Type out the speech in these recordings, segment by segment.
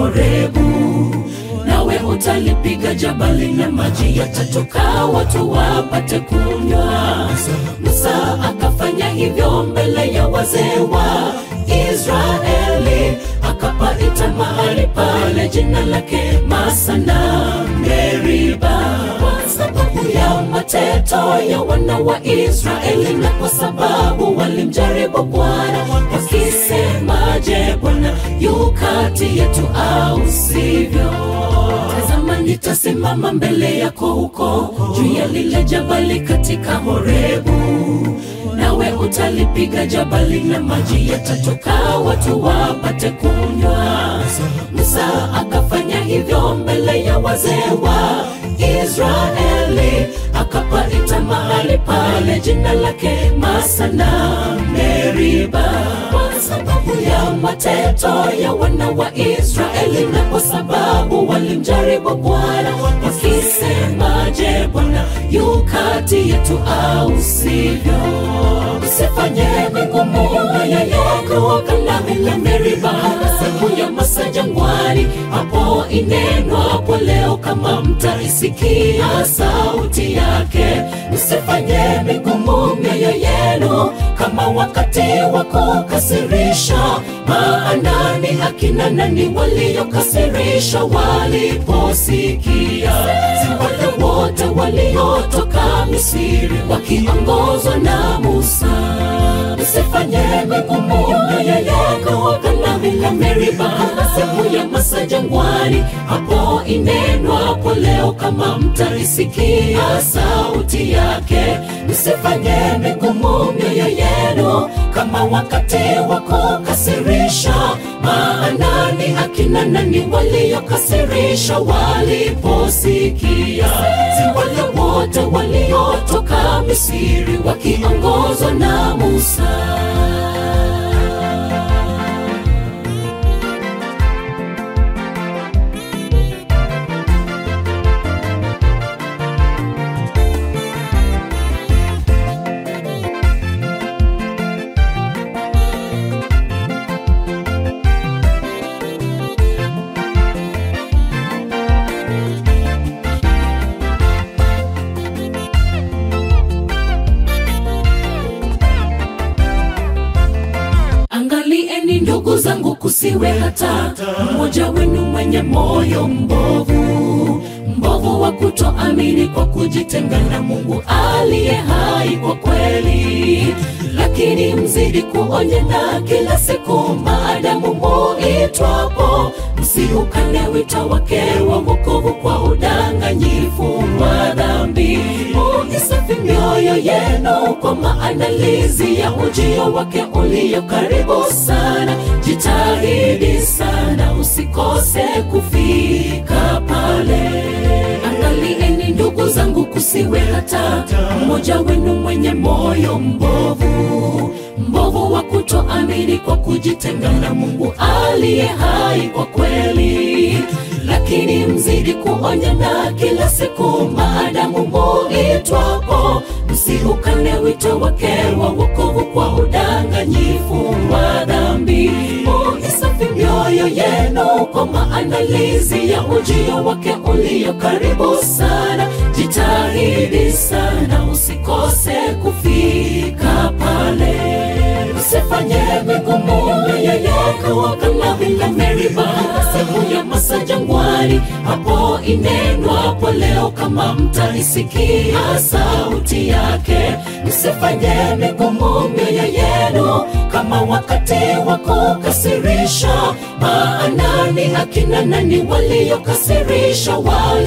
Horebu, nawe utalipiga jabali na maji yatatoka, watu wapate kunywa. Musa akafanya hivyo mbele ya wazee wa Israeli, akapaita mahali pale jina lake Masana Meriba, kwa sababu ya mateto ya wana wa Israeli na kwa sababu walimjaribu Bwana wakisema, je, Bwana yu kati yetu au sivyo? Tazama, nitasimama mbele yako huko juu ya lile jabali katika Horebu, nawe utalipiga jabali na maji yatatoka, watu wapate kunywa. Musa akafanya hivyo mbele ya wazee wa Israeli, akapaita mahali pale jina lake Masana Meriba, kwa sababu ya mateto ya wana wa Israeli na kwa sababu walimjaribu Bwana wakisema, je, Bwana yu kati yetu au sivyo? Usifanye migumu mioyo yako kama vile Meriba, siku ya Masa jangwani, hapo inenwapo leo, kama mtaisikia sauti yake. Msifanye migumu mioyo yenu kama wakati wa kukasirisha, maana ni akina nani waliokasirisha waliposikia? Si wale wote waliotoka Misri wakiongozwa na Musa. Usifanye migumu mioyo yako kama vile Meriba, siku ya Masa jangwani, hapo inenwapo leo, kama mtaisikia sauti yake. Msifanye migumu mioyo yenu kama wakati wa kukasirisha, maana ni akina nani waliokasirisha waliposikia? Si wale wote waliotoka Misri wakiongozwa na Musa. Angalieni ndugu zangu, kusiwe hata mmoja wenu mwenye moyo mbovu, mbovu wa kutoamini kwa kujitenga na Mungu aliye hai kwa kweli. Lakini mzidi kuonyana kila siku, maadamu muitwapo, msiukane wito wake wa wokovu kwa udanganyifu wa dhambi. Muisafi mioyo yenu kwa maandalizi ya ujio wake ulio karibu sana. Jitahidi sana usikose kufika pale. Angalieni ndugu zangu, kusiwe hata mmoja wenu mwenye moyo mbovu, mbovu wa kutoamini kwa kujitenga na Mungu aliye hai kwa kweli. Lakini mzidi kuonyana kila siku, maadamu muitwapo, msiukane wito wake wa wokovu kwa udanganyifu wa dhambi. Muisafi mioyo yenu kwa maandalizi ya ujio wake ulio karibu sana. Jitahidi sana usikose kufika pale. Usifanye migumu mioyo yako kama vile Meriba, siku ya Masa jangwani, hapo inenwapo leo, kama mtaisikia sauti yake. Msifanye migumu mioyo yenu kama wakati wa kukasirisha, maana ni akina nani waliokasirisha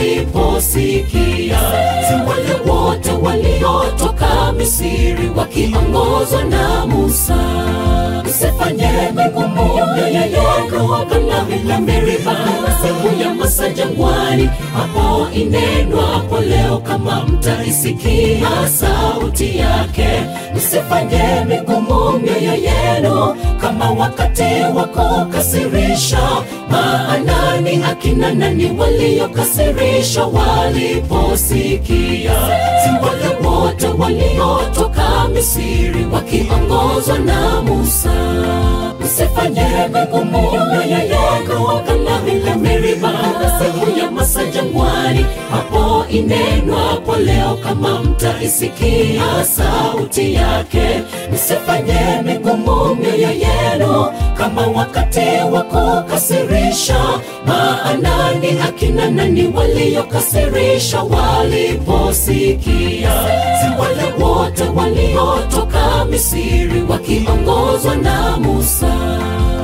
waliposikia? Si wale wote waliotoka Misri wakiongozwa na Musa. Msifanye migumu mioyo yako kama vile Meriba, siku ya Masa jangwani, hapo inenwapo leo, kama mtaisikia sauti yake. Msifanye migumu mioyo yenu kama wakati wa kukasirisha, maana ni akina nani waliokasirisha waliposikia? Si wale wote waliotoka Misri wakiongozwa na Musa. Msifanye migumu mioyo yako kama vile siku ya masa jangwani, hapo inenwapo leo, kama mtaisikia sauti yake, msifanye migumu mioyo yenu kama wakati wa kukasirisha. Maana ni akina nani waliokasirisha waliposikia? Si wale wote waliotoka Misri wakiongozwa na Musa.